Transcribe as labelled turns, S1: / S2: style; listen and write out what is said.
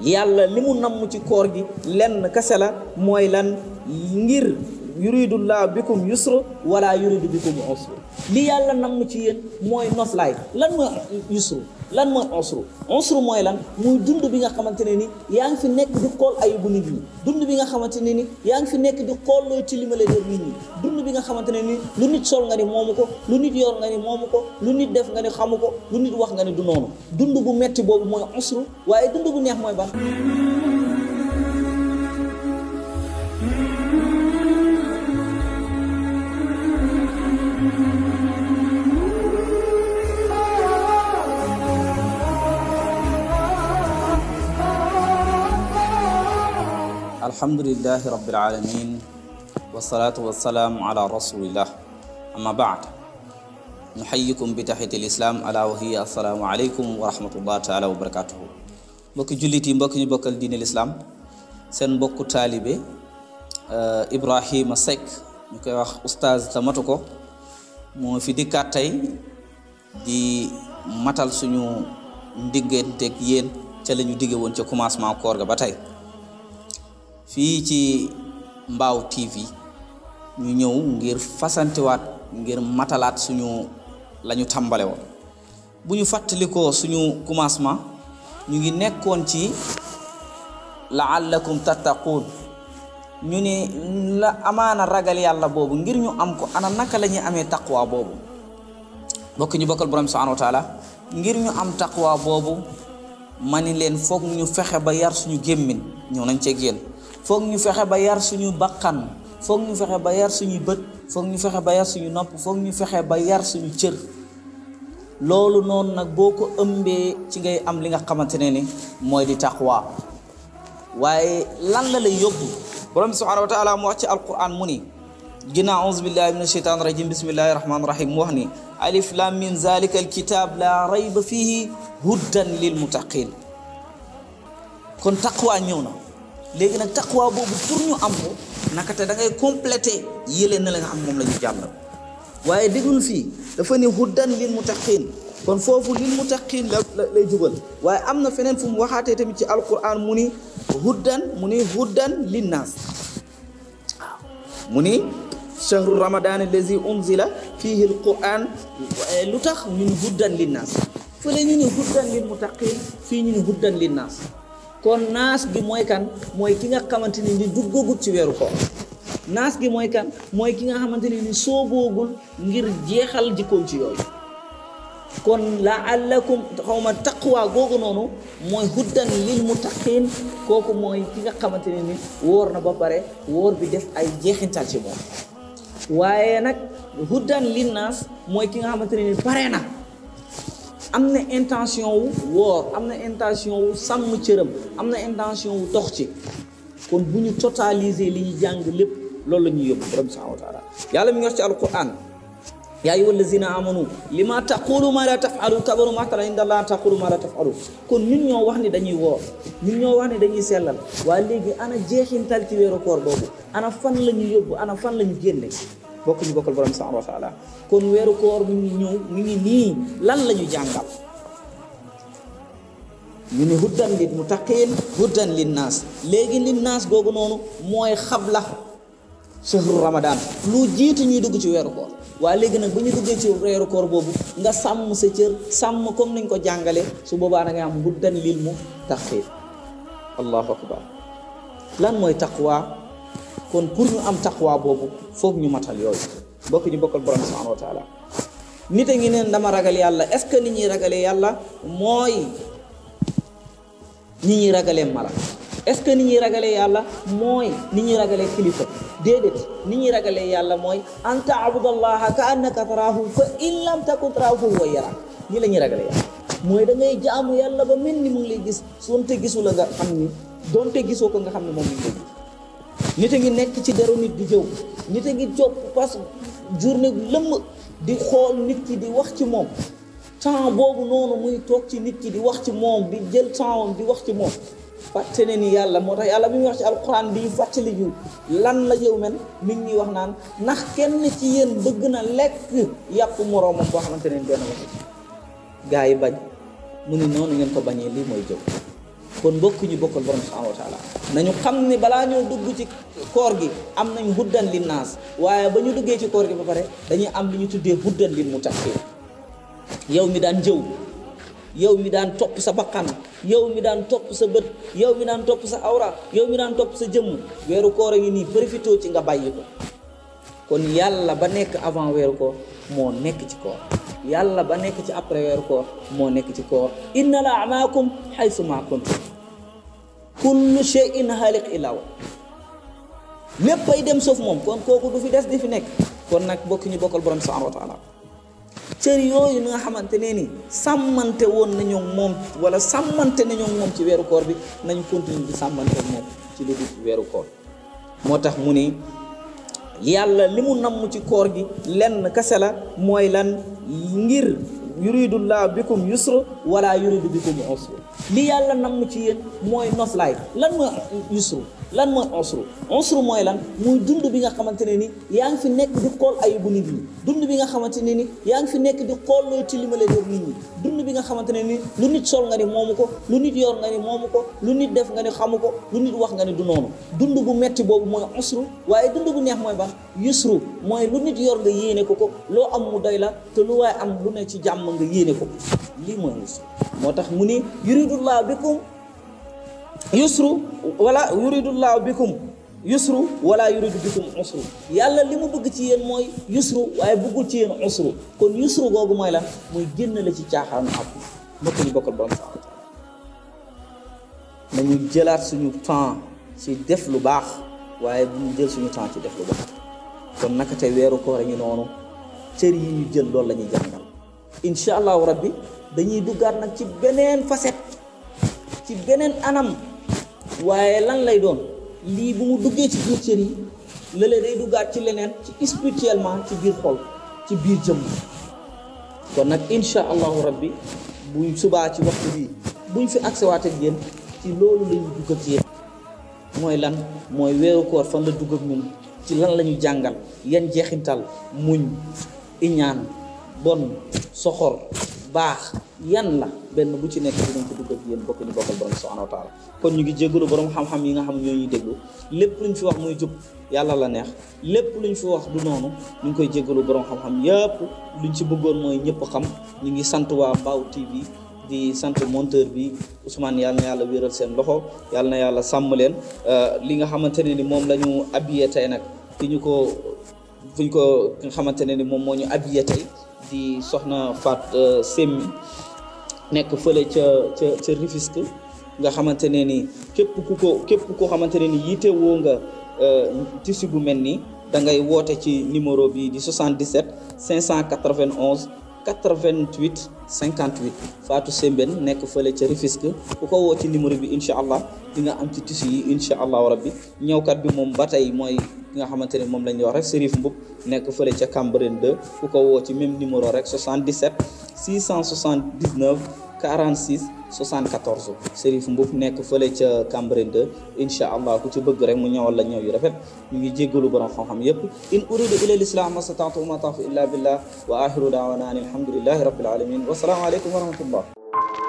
S1: yàlla li mu namm ci koor gi lenn kese la mooy lan ngir yuridullah bikum yusra wala yuridu bikum usra li yàlla namm ci yéen mooy noflaay lan mooy yusru lan mooy usru usru mooy lan muy dund bi nga xamante ne ni yaa ngi fi nekk di xool ayibu nit ñi dund bi nga xamante ne ni yaa ngi fi nekk di xool loo ci limale der nit ñi dund bi nga xamante ne ni lu nit sol nga ni moomu ko lu nit yor nga ni moomu ko lu nit def nga ni xamu ko lu nit wax nga ni du noonu dund bu metti boobu mooy usru waaye dund bu neex mooy ban alhamdulilahi rabbil alamin wasalaatu wasalaamu ala rasulillah amma baad nuxayikum bi taxiti lislaam ala wa hiya assalaamu aleykum wa rahmatullah taala wa barakatuhu mbokki jullit yi mbokki ñu bokkal diine lislaam seen mbokku taalibe Ibrahima Seck ñu koy wax oustaz tamatu ko moo fi dikkaat tey di matal suñu ndigganteeg yéen ca la ñu digge woon ca commencement koor ga ba tey fii ci Mbaaw TV ñu ñëw ngir fasantiwaat ngir matalaat suñu la ñu tàmbale woon bu ñu fàttalikoo suñu commencement ñu ngi nekkoon ci laallakum tattaquun ñu ne la amaana ragal yàlla boobu ngir ñu am ko ana naka la ñuy amee taqwa boobu bokk ñu bokkal borom subhanahu wa taala ngir ñu am taqwa boobu ma ni leen foog ñu fexe ba yar suñu gémmin ñëw nañ ceeg yéen foog ñu fexe ba yar suñu bakkan foog ñu fexe ba yar suñu bët foog ñu fexe ba yar suñu nopp foog ñu fexe ba yar suñu cër loolu noonu nag boo ko ëmbee ci ngay am li nga xamante ne ni mooy di taqwa waaye lan la lay yóbbu borom bi subhanahu wa taala mu wax ci alquran mu ni ginnaaw auzu billahi min ashaitan rajim bismillahi rahmani rahim mu wax ni alif lam min zalika alkitab la rayba fihi huddan lil muttaqin kon taqwa ñëw na léegi nag taqwa boobu pour ñu am ko naka te da ngay complété yële na la nga xam moom la ñu jàll waaye déglul fii dafa ne huddan lil muttaqin kon foofu lil muttaqin la lay jubal waaye am na feneen fu mu waxaatee tamit ci alquran mu ni huddan mu ni huddan linnaas waaw mu ni chahru ramadan allazi unzila fihi alquran lu tax ñu ni huddan linnaas fële ñu ni huddan lil muttaqin fii ñu ni huddan linnaas kon naas gi mooy kan mooy ki nga xamante ne ni duggagut ci weeru koor naas gi mooy kan mooy ki nga xamante ne ni sooboogul ngir jeexal jikkoom ci yooyu kon laallakum xawma taqwa googu noonu mooy huddan lil muttaqin kooku mooy ki nga xamante ne ni wóor na ba pare wóor bi def ay jeexintal ci moom waaye nag huddan lin naas mooy ki nga xamante ne ni pare na am na intention wu woor am na intention wu sàmm cëram am na intention wu dox ci kon bu ñu totaliser li ñu jàng lépp loolu la ñuy yóbbu borom subhanahu wa taala yàlla mi ngi wax ci alquran yaa ayyuha allazina amanu lima taqulu ma la tafalu kabaru maqtan inda allah taqulu ma la tafalu kon ñun ñoo wax ni dañuy woor ñun ñoo wax ni dañuy sellal waaye léegi ana jeexintal ci weeru koor boobu ana fan la ñu yóbbu ana fan la ñu génne bokk ñu bokkal borom subhanahu wa taala kon weeru koor mi ngi ñëw mi ngi nii lan la ñu jàngal ñu ne huddan lil muttaqin huddan lin naas léegi lin naas googu noonu mooy xabla shahru ramadan lu jiitu ñuy dugg ci weeru koor waaye léegi nag bu ñu duggee ci weeru koor boobu nga sàmm sa cër sàmm comme niñ ko jàngale su boobaa da ngay am huddan lil muttaqin allahu akbar lan mooy taqwa kon pour ñu am taqwa boobu foog ñu matal yooyu bokk ñu bokkal borom subhanahu wa taala nit a ngi neen dama ragal yàlla est ce que nit ñuy ragalee yàlla mooy nit ñuy ragalee mala est ce que nit ñuy ragalee yàlla mooy nit ñuy ragalee kilifa déedéet nit ñuy ragalee yàlla mooy an taabudallaha ka annaka taraahu fa in lam takun taraahu fa huwa yarak nii la ñuy ragalee yàlla mooy da ngay jaamu yàlla ba mel ni mu ngi lay gis sonte gisu la nga xam ni donte gisoo ko nga xam ne moom mi ngi lay nit a ngi nekk ci deru nit di jëw nit a ngi jóg parce que journée lëmm di xool nit ki di wax ci moom temps boobu noonu muy toog ci nit ki di wax ci moom di jël temps di wax ci moom fàtte ne ni yàlla moo tax yàlla bi muy wax ci alquran di fàttali ñu lan la yow men mi ngi ñuy wax naan ndax kenn ci yéen bëgg na lekk yàpp moroomam boo xamante ne benn wax gaa yi bañ mu ni noonu ngeen ko bañee lii mooy jëw kon mbokk ñu bokkal borom subhanahu wa taala nañu xam ne balaa ñoo dugg ci koor gi am nañ huddan lin naas waaye ba ñu duggee ci koor gi ba pare dañuy am li ñu tuddee huddan lin muttaqin yow mi daan jëw yow mi daan topp sa bakkan yow mi daan topp sa bët yow mi daan topp sa awra yow mi daan topp sa jëmm weeru koor a ngi nii profité ci nga bàyyi ko kon yàlla ba nekk avant weeru koor moo nekk ci koor yàlla ba nekk ci après weeru koor moo nekk ci koor inna la amaakum xaysu ma kuntum kullu shay'in xaaliq illa wa lépp ay dem sauf moom kon kooku du fi des di fi nekk kon nag bokk ñu bokkal borom subhanahu wa taala cër yooyu nga xamante ne ni sàmmante woon nañu moom wala sàmmante nañu moom ci weeru koor bi nañ continuer di sàmmante moom ci lu dul weeru koor moo tax mu ni yàlla li mu namm ci koor gi lenn kase la mooy lan ngir yuridullah bikum yusra wala yuridu bikum usra li yàlla namm ci yéen mooy noflaay lan mooy yusru lan mooy usru usru mooy lan muy dund bi nga xamante ne ni yaa ngi fi nekk di xool ayibu nit ñi dund bi nga xamante ne ni yaa ngi fi nekk di xool looy tilimale def nit ñi dund bi nga xamante ne ni lu nit sol nga ni moomu ko lu nit yor nga ni moomu ko lu nit def nga ni xamu ko lu nit wax nga ni du noonu dund bu metti boobu mooy usru waaye dund bu neex mooy ban yusru mooy lu nit yor nga yéene ko ko loo am mu doy la te lu waaye am lu ne ci jàmm nga yéene ko lii mooy yusru moo tax mu ni yuridullah bikum yusru wala yuridullahu bikum yusru wala yuridu bikum usru yàlla li mu bëgg ci yéen mooy yusru waaye bëggul ci yéen usru kon yusru googu mooy lan muy génn la ci caaxaanu àpp mbokk ñu bokkal borom subhanahu wa taala nañu jëlaat suñu temps ci def lu baax waaye bu ñu jël suñu temps ci def lu baax kon naka tey weeru koor a ngi noonu cër yi ñu jël loolu la ñuy jàngal incha allahu rabbi dañuy duggaat nag ci beneen facette ci beneen anam waaye lan lay doon lii bu mu duggee ci biir cër yi lële day duggaat ci leneen ci spirituellement ci biir xol ci biir jëmm kon nag incha allahu rabbi buñ subaa ci waxtu bii buñ fi agsewaat ak yéen ci loolu la ñu dugg ak yéen mooy lan mooy weeru koor fan la dugg ak ñun ci lan la ñu jàngal yan jeexintal muñ iñaan bon soxor baax yan la benn bu ci nekk dinañ ko dugg ak yéen bokk ñu bokkal borom subhanahu wa taala kon ñu ngi jégalu borom xam-xam yi nga xam ñoo ñuy déglu lépp luñ fi wax muy jub yàlla la neex lépp luñ fi wax du noonu ñu ngi koy jégalu borom xam-xam yëpp luñ ci bëggoon mooy ñëpp xam ñu ngi sant waa Mbaaw TV di sant monteur bi Ousmane yàlla na yàlla wéeral seen loxo yàlla na yàlla sàmm leen li nga xamante ne ni moom la ñu habillé tey nag ki ñu ko fuñ ko nga xamante ne ni moom moo ñu habillé tey di soxna Fat Semmi nekk fële ca ca ca Rufisque nga xamante ne ni képp ku ko képp koo xamante ne ni yiite woo nga tissu bu mel nii da ngay woote ci numéro bi di 77 591 88 58 Fatou Sembène nekk fële ca Rufisque ku ko woo ci numéro bi incha allah di nga am ci tissu yi incha allahu rabbi ñëwkat bi moom ba tey mooy ki nga xamante ne moom la ñuy wax rek Serif Mboup nekk fële ca Cambérène 2 ku ko woo ci même numéro rek 77 679 46 74 Serif Mboup nekk fële ca Cambérène 2 incha allah ku ci bëgg rek mu ñëwal la ñëw yu rafet ñu ngi jéggalu borom xam-xam yépp in uridu ila lislam ma stata'tu ma tawfiqi illa billah wa axiru daawana an alhamdulillahi rabbil alamin wa salaamu aleykum wa rahmatullah